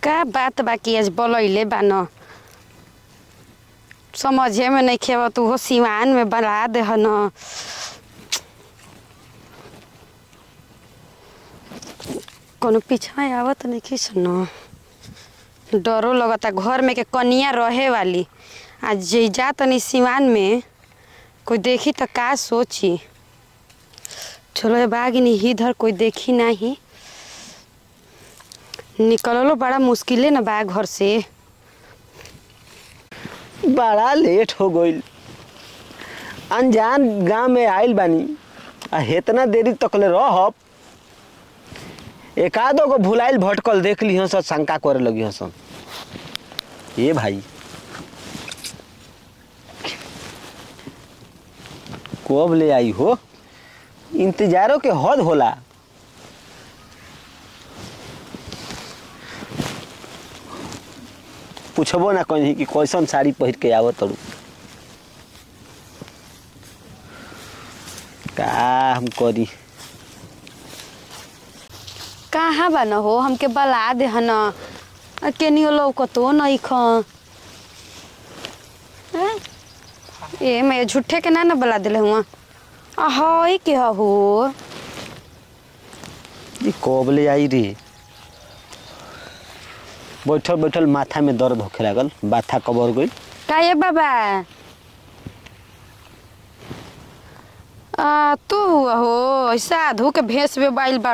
का बात बाकी आज बोलैले बा न समझे में नहीं खेब तू हो सिवान में बना दे ह न कोनो पीछा आवत नहीं खींच न डरो लगता घर में के कनिया रहे वाली आ जे जा तनी सिवान में कोई देखी तो का सोची चलो बागिनी इधर कोई देखी नहीं निकललो बड़ा मुश्किले न बा घर से बड़ा लेट हो गईल अनजान गांव में आइल बानी आ हेतना देरी तकले रहब एकादो को भुलाइल भटकल देख ली हसन शंका करे लगी हसन ये भाई कब ले आई हो इंतजारों के हद होला पूछबो ना कहीं कि कैसन साड़ी पहिर के आवत तड़ू का हम करी कहाँ बा न हो हमके बला दे ह न आ केनियो लौकतो नहीं ख हैं? ए मैं झूठे के ना न बला दिले हुआ आ हई के ह हो जी कब ले आई रे बैठल बैठल माथा में दर्द होखे लागल बाथा कबर गई का ये बाबा आ तू हुआ हो साधु के भेष में बाइल बड़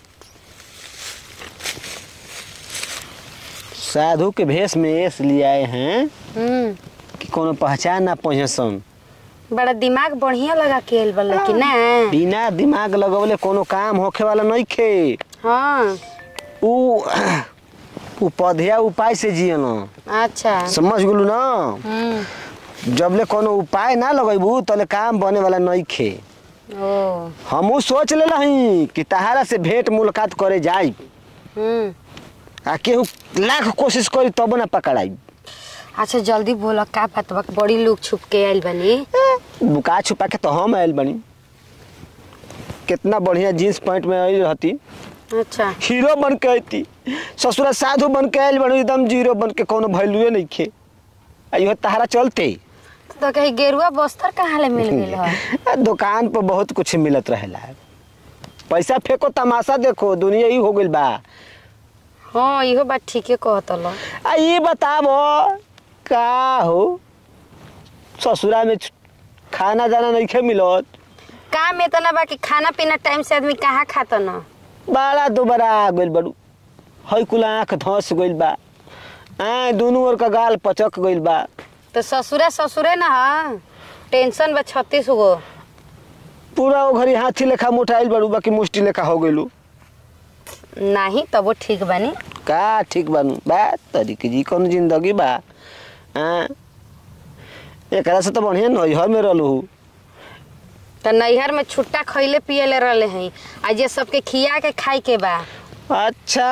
साधु के भेष में इसलिए आए हैं हम्म कि कोनो पहचान ना पहुँचसन बड़ा दिमाग बढ़िया लगा के आइल बा कि ना बिना दिमाग लगवले कोनो काम होखे वाला नहीं खे हाँ उ उ पौधिया उपाय से जियन अच्छा समझ गेलू ना हम्म जबले कोनो उपाय ना लगेबू तले काम बने वाला नहीं खे ओ हमू सोच ले रही कि तहारा से भेंट मुलाकात करे जाई हम्म आ केहू लाख कोशिश करी तब ना पकड़ाई अच्छा जल्दी बोला का बात बा बड़ी लोग छुप के आइल बनी बुका छुपा के तो हम आयल बनी कितना बढ़िया जीन्स पैंट में आई रहती अच्छा हीरो बन के अती ससुरा साधु बन के आयल बनी एकदम जीरो बन के कोनो वैल्यूए नहीं खे आ इहो तहारा चलते तो कहीं गेरुआ बस्तर कहाँ ले मिल गई है आ, दुकान पर बहुत कुछ मिलत रहेला पैसा फेंको तमाशा देखो दुनिया ही हो गइल बा हाँ इहो बात ठीके कहत लो आ ये बताबो का हो ससुरा में छ- खाना दाना नहीं खे मिलत काम इतना बा कि खाना पीना टाइम से आदमी कहाँ खाता न बड़ा दोबारा आ गइल बड़ू हई कुल आँख धस गइल बा आ दुनू ओर का गाल पचक गइल बा तो ससुरे ससुरे न ह टेंशन बा छत्तीस गो पूरा ओ घरी हाथी लेखा मोटाइल बड़ू बाकी मुष्टि लेखा हो गइलू नहीं तबो ठीक बानी का ठीक बानू बा तरीके जी कौन जिंदगी बा हाँ एकरा से तो बढ़िया नैहर में रहलू तो नैहर में छुट्टा खैले पियले रहले हैं आ जे सबके खिया के खाए के बा अच्छा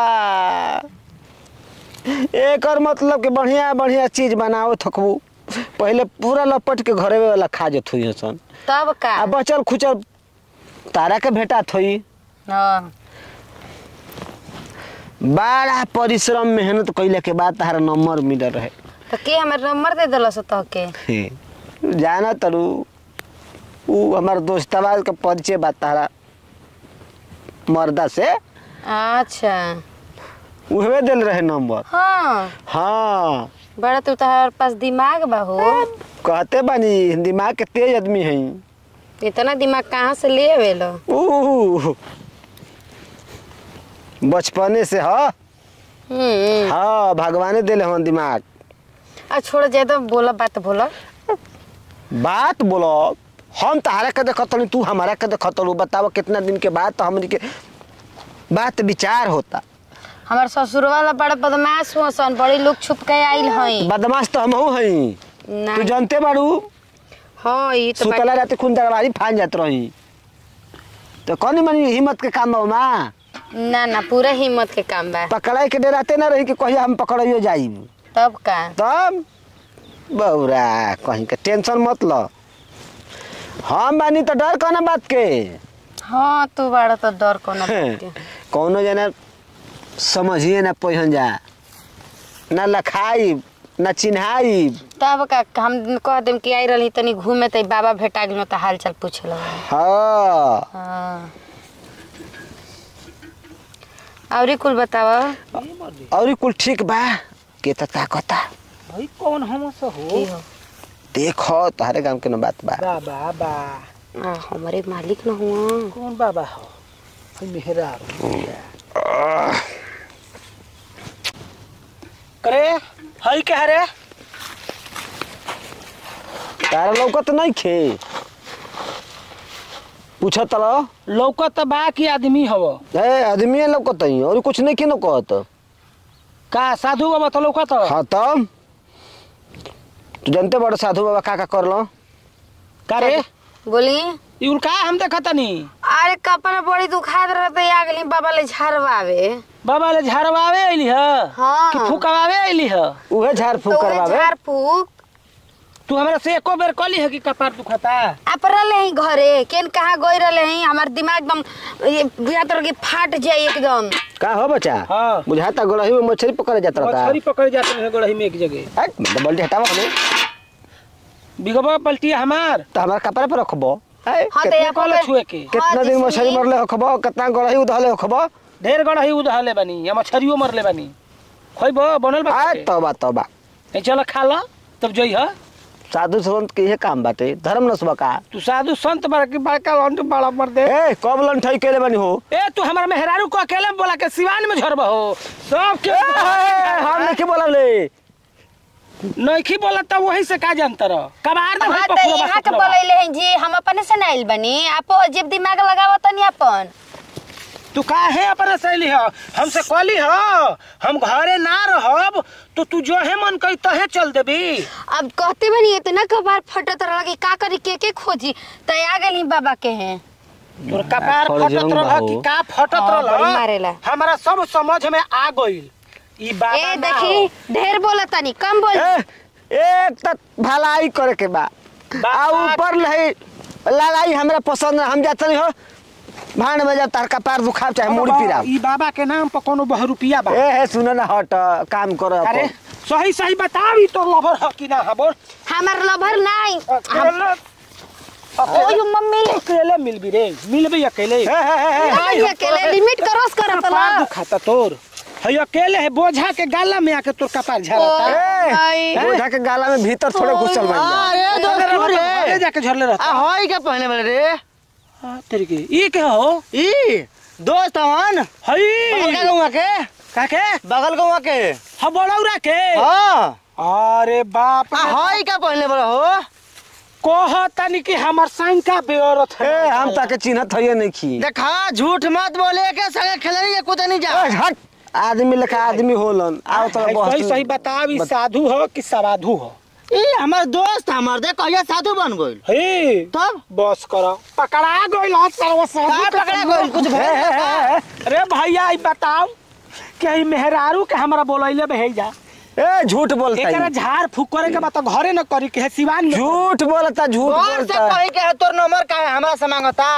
एकर मतलब कि बढ़िया बढ़िया चीज बनाओ थकबू पहले पूरा लपट के घरे वाला खा जत हुई सन तब का आ बचल खुचल तारा के भेटा थई हाँ बड़ा परिश्रम मेहनत कैले के बाद तारा नंबर मिलल रहे तो के हमारे नंबर दे दिल सो तो के हे, जाना तरू ऊ हमार दोस्तवा के परिचय बा तारा मर्दा से अच्छा उहवे दिल रहे नंबर हाँ हाँ बड़ा तू तोहर पास दिमाग बा हो कहते बानी दिमाग के तेज आदमी है इतना दिमाग कहाँ से ले आवेलो ऊ बचपने से ह हम्म हाँ भगवाने दिले हन दिमाग आ छोड़ ज्यादा बोला बात बोला बात बोलो हम तहारा के देखत हनी तू हमारा के देखत हलू बताओ कितना दिन के बाद तो हमनी के बात विचार होता हमार ससुर वाला बड़ा बदमाश हुआ सन बड़ी लोग छुप के आइल हई बदमाश तो हमहू हई ना तू जानते बाड़ू हाँ ये तो सुतला बात- रात खून दरबारी फान जात रही तो कौन मनी हिम्मत के काम बा माँ ना ना पूरा हिम्मत के काम बा पकड़ाई के डराते ना रही कि कहिया हम पकड़ियो जाई तब का तब बौरा कहीं के टेंशन मत लो हम बानी तो डर कौन बात के हाँ तू बड़ा तो डर कोनो बात के कौनो जना समझिए ना पहिन जा ना लखाई ना चिन्हाई तब का हम कह देम कि आई रही तनी घूमे त बाबा भेटा गेल त हाल चाल पूछे लगा हाँ हाँ औरी कुल बताव और कुल ठीक बा के त ताकता भाई कौन हम से हो की हो देखो तोहरे गांव के न बात बा बाबा बा आ, हमारे मालिक न हुआ कौन बाबा हो भाई मेहरा करे हई कह रे तारा लौकत नहीं खे पूछा तलो लौकत बा की आदमी हव ए आदमी लौकत ही और कुछ नहीं के न कहत का साधु बाबा तो लौकत हाँ तब तू जानते बड़े साधु बाबा का का करलो का रे बोली ई उल का हम देखत नी अरे कपड़ा बड़ी दुखात रहते आ गेली बाबा ले झरवावे बाबा ले झाड़वावे अइली ह हाँ। कि फुकवावे अइली ह उहे झाड़ फूक तो उहे करवावे झाड़ फूक तू हमरा से एको बेर कहली है कि कपार दुखता आप रहले हैं घरे केन कहाँ गई रहले हैं हमार दिमाग एकदम ये बुझा तर के फाट जाए एकदम का हो बच्चा हाँ। बुझाता गोलही में मछली पकड़े जात रहता मछली पकड़ जाते हैं गोड़ही में एक जगह हट मतलब बल्टी हटावा हमें बिगबा पलटी हमार तो हमारा कपड़ा पे रखबो है हाँ तो कितना यहाँ कहले पर- छुए के कितना हाँ, दिन जिसमें- मछली मरले होखबो कितना गोलही उधले होखबो ढेर गड़ही उधले बानी या मछरियो मरले बानी खोइबो बनल बा आ के? तौबा तौबा ए चल खा ला तब जई ह साधु संत के ये काम बाटे धर्म नसबा का तू साधु संत बड़ा के बड़का लंट बड़ा मर दे ए कब लंठई केले बनी हो ए तू हमारा मेहरारू को अकेले बोला के सिवान में झरबा हो सब के ए, हम नहीं बोलले नइखी बोला तब वही से का जानत रह कबार दे हाँ भाई तो पखुआ यहाँ के बसुआ बोलैले हैं जी हम अपने से नाइल बनी आप जब दिमाग लगावत तनी अपन तू काहे अपने सहेली ह हमसे कहली ह हम घरे ना रहब तो तू जो है मन कही तहे चल देबी अब कहते बनी इतना कबार फटत रहा कि का करी के के खोजी त आ गेली बाबा के हैं तोर कपार थोड़े फटत जरूर रहल बाबू। कि का फटत हाँ, बड़ी मारेला। रहल हमारा सब समझ में आ गइल ई बात ए देखी ढेर बोलत तनी कम बोल ए एक तक भलाई करे के बा आ ऊपर लही लड़ाई हमरा पसंद है हम जाते नहीं हो भांड बजा तार का पैर दुखाव चाहे मुड़ी पीरा ई बाबा के नाम पर कोनो बहुरुपिया बा ए हे सुन ना हट काम कर अरे सही सही बतावी तो लवर ह कि ना ह बोल हमार लभर नहीं अकेले ओयो मम्मी अकेले मिलबी रे मिलबी अकेले नहीं अकेले लिमिट क्रॉस करत कपार ला दुखाता तोर है अकेले है बोझा के गाला में आके तोर कपार झरता ए आई। बोझा के गाला में भीतर थोड़े घुसल बन जा अरे दोस्त घरे रे जाके झरले रहता आ हई के पहले वाले रे हाँ, तेरे के ई के हो ई दोस्त हवन बगल हई के गौवा के काके बगल गौवा के ह बड़ौरा के हां अरे बाप आ रे हई के पहले वाला हो कहतनी कि हमर शंका बेअरत ए है हम ताके चिन्हत हइए नहीं खी देखा झूठ मत बोले के संगे खेलनी या कूदे नहीं जा ए, हट आदमी लेखा आदमी होलन आओ तो सही सही बताव ई साधु हो कि सवाधु हो ई हमर दोस्त हमर दे कहिया साधु बन गइल हे तब बस करो पकड़ा गइल ह सर्व साधु का के पकड़ा संग। गइल कुछ भेल का? अरे भैया ई बताओ कि ई मेहरारू के हमरा बोलैले भेजा ए झूठ बोलता एकरा है झाड़ फूक करे के बात घरे न करी के है सिवान में झूठ बोलता झूठ और से बोलता कही के तोर नंबर का है हमरा से मांगता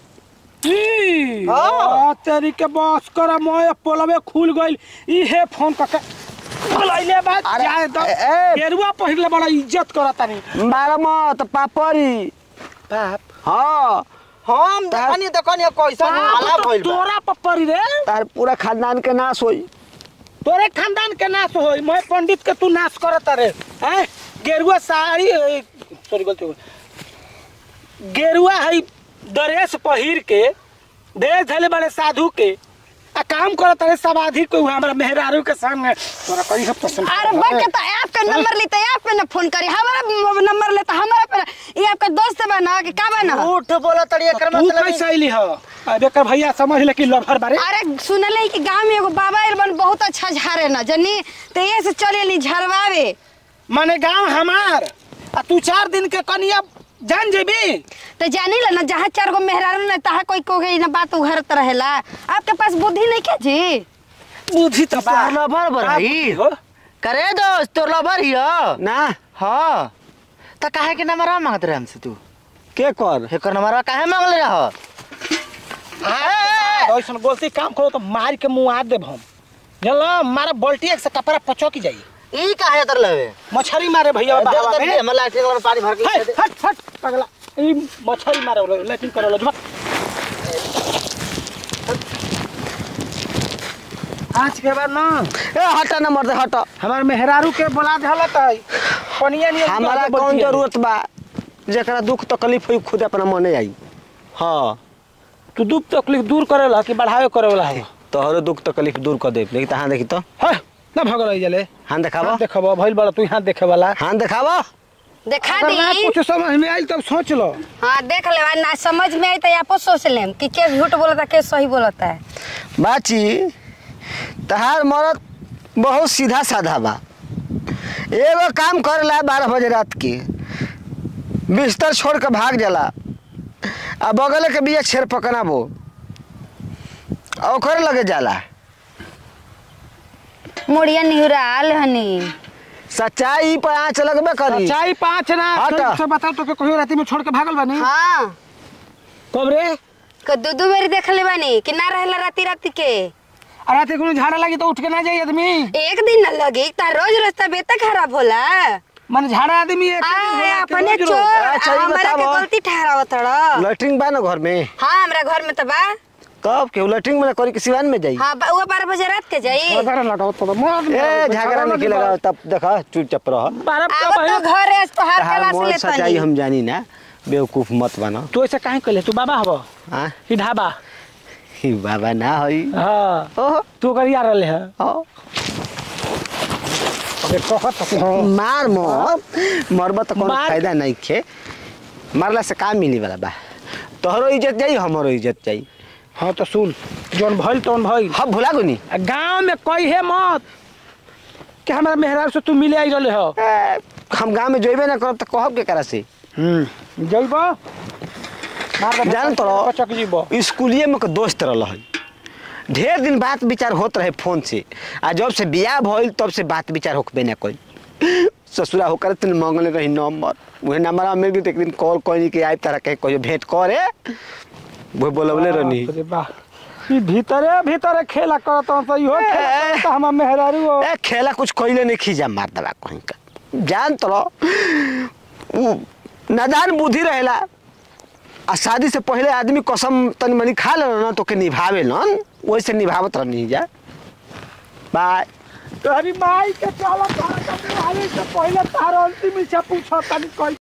ई, हाँ। आ, तेरी के बस कर मोय पोलवे खुल गइल ई हे फोन करके बोलैले बात अरे, जाए तो ए, ए। गेरुआ पहिरले बड़ा इज्जत करता नहीं मारा मत पापड़ी बाप हाँ हम देखनी देखनी कैसा हाला भइल बा तोरा पप्परी रे तार पूरा खानदान के नाश होई तोरे खानदान के नाश होई मैं पंडित के तू नाश करत रे हैं गेरुआ साड़ी सॉरी गलती हो गई। गेरुआ है ड्रेस पहिर के ड्रेस धले बड़े साधु के आ काम करत रे समाधि को हमरा मेहरारू के सामने तोरा कहीं सब पसंद अरे बक तो आपका नंबर लेते आप पे ना फोन करी हमारा नंबर लेता हमारा पे ना- ये आपका दोस्त बा ना कि का बा ना झूठ बोला तड़ी एकर तू मतलब कैसे अइली हो अब एकर भैया समझ ले कि लभर बारे अरे सुनले कि गांव में एगो बाबा आइल बन बहुत अच्छा झारे ना जनी तो ये से चले ली झरवावे माने गांव हमार आ तू चार दिन के कनिया जान जेबी तो जानी ला ना जहाँ चार गो मेहरारू ना तहाँ कोई को गई ना बात उघरत रहेला आपके पास बुद्धि नहीं क्या जी बुद्धि तो बा तोर लभर का बरही बुद्धि हो करे दोस्त तोर लभर हियो ना हाँ त काहे के नंबर मांगत रहे हमसे तू के कर एकर नंबर काहे मांगले रह ऐसा बोलती काम करो तो मार के मुँह आ देब हम चलो मारा बल्टी एक से कपड़ा पचक जाई ई काहे तर लेवे मछली मारे भैया दे बाबा दे में हमर लाठी में पानी भर के हट दे हट हट पगला ई मछली मारे वाला लेकिन करे लो आज के बाद ना ए हटा ना मर्दे हट हमार मेहरारू के बोला धलत है पनिया नहीं हमारा कौन जरूरत बा जेकरा दुख तकलीफ हुई खुद अपना मने आई हाँ तू दुख तकलीफ दूर करेला कि बढ़ावे करे वाला है तोहरो दुख तकलीफ दूर कर दे लेकिन तो हाँ देखी तो है ना भगल जले हाँ देखावा हाथ देखबो भइल बड़ा तू हाथ देखे वाला हाँ देखावा देखा अगर ना दी कुछ समझ में आइल तब सोच लो हाँ देख ले ना समझ में आई तो आपो सोच लेम कि के झूठ बोलता के सही बोलता है बाची तहार मरद बहुत सीधा साधा बा एगो काम करेला बारह बजे रात के बिस्तर छोड़ के भाग जाला आ बगल के बिया छेर पकना बो आ ओकरे लगे जाला मुड़िया निहुराल हनी सच्चाई पर आँच लगबे करी चाय पाँच ना हट। तो से बताओ तो के कहियो राती में छोड़ के भागल बानी हाँ कब रे को दू दू बेरी देख ले बानी कि ना रहेला राती राती के आ राती कोनो झाड़ा लगी तो उठ के ना जाई आदमी एक दिन न लगी तार रोज रोज तबियत खराब होला मन झाड़ा आदमी एक आ दिन होला के अपने रोज रोज। चोर अच्छा, ई हमरा के बतावो। गलती ठहरावत तड़ लैट्रिन बा ना घर में हाँ हमरा घर में तो बा कब के लैट्रिन में करी के सिवान में जाई हाँ बा- वो बारह बजे रात के जाई झगड़ा लगाओ तो मोर ए झगड़ा नहीं लगा तब देखा चुपचाप रह बारह अब तो घर है तो हार तहार क्लास मन ले सच्चाई हम जानी ना बेवकूफ मत बना तू ऐसे काहे कहले तू बाबा हबो हाँ ई ढाबा ही बाबा ना होई हाँ ओह तू कर यार रहले है ओ अबे कहत तो मार मत मरबा तो कोनो मार- फायदा नहीं खे मारला से काम मिली वाला बा तोहरो इज्जत जाई हमरो इज्जत जाई हाँ तो सुन जौन भइल तौन भइल हम भुला गुनी आ गांव में कोई है मत कि हमारा मेहरार से तू मिले आई रहले हो ए, हम गांव में जोइबे ना करब तो कहब के करा से हम्म जइबो मार दे जान तो चक जीबो स्कूलिए में के दोस्त रहल है ढेर दिन बात विचार होत रहे फोन से आ जब से बियाह भइल तब से बात विचार होकबे ना कोई ससुरा होकर तुम मंगले रही नंबर वही नंबर मिल गई तो एक दिन कॉल कोई के आइब तारा के कहियो भेंट करे वो बोलवले रहनी बाप रे बाप। ई भीतरे भीतरे खेला करत हूं तो इहो खेला करत हम मेहरारू हो ए खेला कुछ कइले नहीं खींचा मार दबा कहीं का जान तो लो, उ नादान बुद्धि रहेला आ शादी से पहले आदमी कसम तनी मनी खा ले ना तो के निभावे न वैसे निभावत रहनी जा बाय तोहरी माई के चला तारा के से पहले तार अंतिम इच्छा पूछो तनी कोई